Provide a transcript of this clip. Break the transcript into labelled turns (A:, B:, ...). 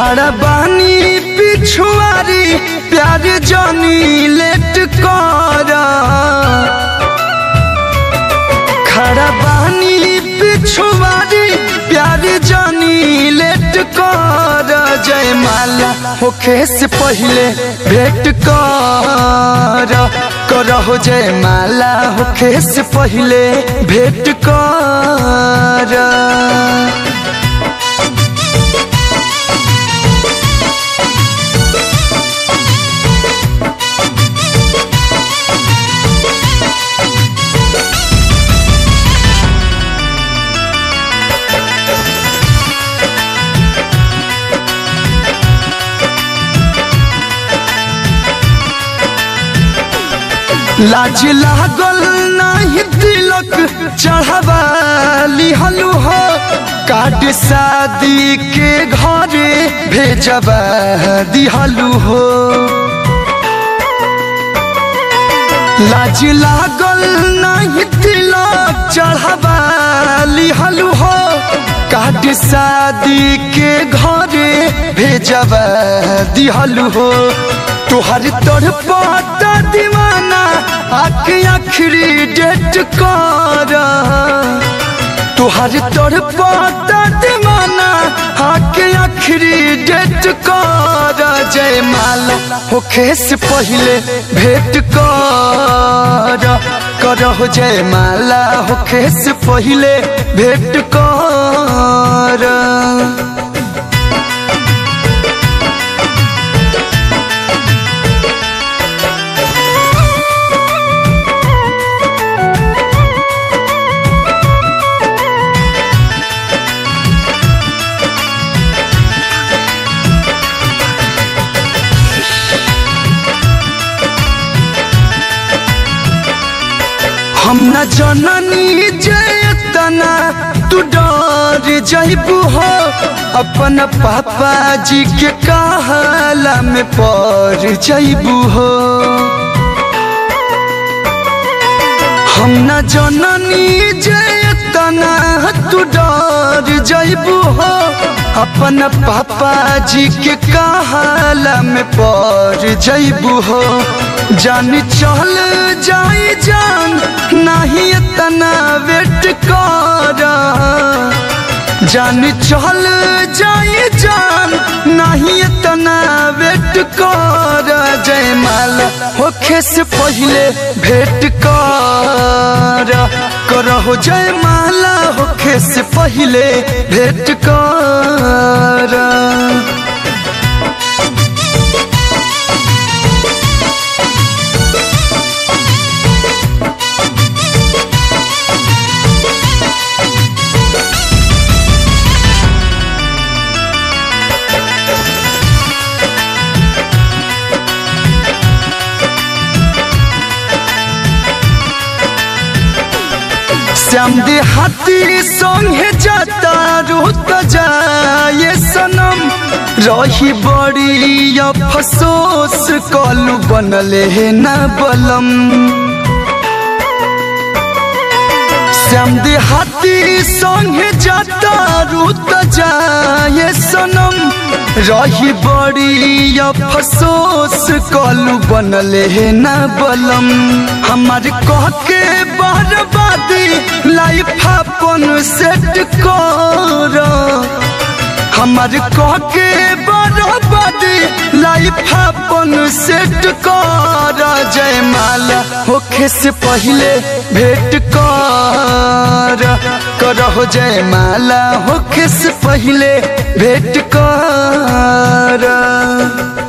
A: खड़ा बानी पिछुआरी प्यार जानी लेट कर खड़ा बानी पिछुआरी प्यार जानी लेट कर जयमाला होखे से पहले भेंट कर करहो जयमाला होखे से पहले भेंट कर लाज लागल नहीं तिलक चढ़ावा लिहलु हो काट शादी के घरे भेजबा दिहलु हो लाज लागल नहीं तिलक चढ़ावा लिहलु हो काट शादी के घरे भेजबा दिहलु हो तुहर तोर पाता दीवाना आख आखिरी डेट कर तुहर तोर पाता दीवाना आख आखिरी डेट कर जयमाला होखे से पहले भेंट कर करहो जयमाला होखे से पहले भेंट कर हम न जननी जयतना तू डर जइबू हो अपन पापा जी के कहला में पड़ जइबू हो हम न जननी जयतना तू डर जइबू हो अपन पापा जी के कहला में पड़ जइबू हो जान चल जाई जान नहीं इतना वेट कर जान चल जाई जान नहीं इतना वेट कर जयमाला होखे से पहले भेंट कर करहो जयमाला होखे से पहले भेंट कर श्याम देहाती संगे जाता रुत जाए सनम रही बड़ी अफसोस कलू बनले है न बलम श्याम देहाती संगे जाता रुत जाए सनम रही बड़ी अफसोस कलू बनले है न बलम हमार कह के बर्बादी लाइफ अपन सेट कर हमार कह के बर्बादी लाइफ अपन सेट कर जयमाला होखे से पहले भेंट कर करहो जयमाला होखे से पहले भेंट कर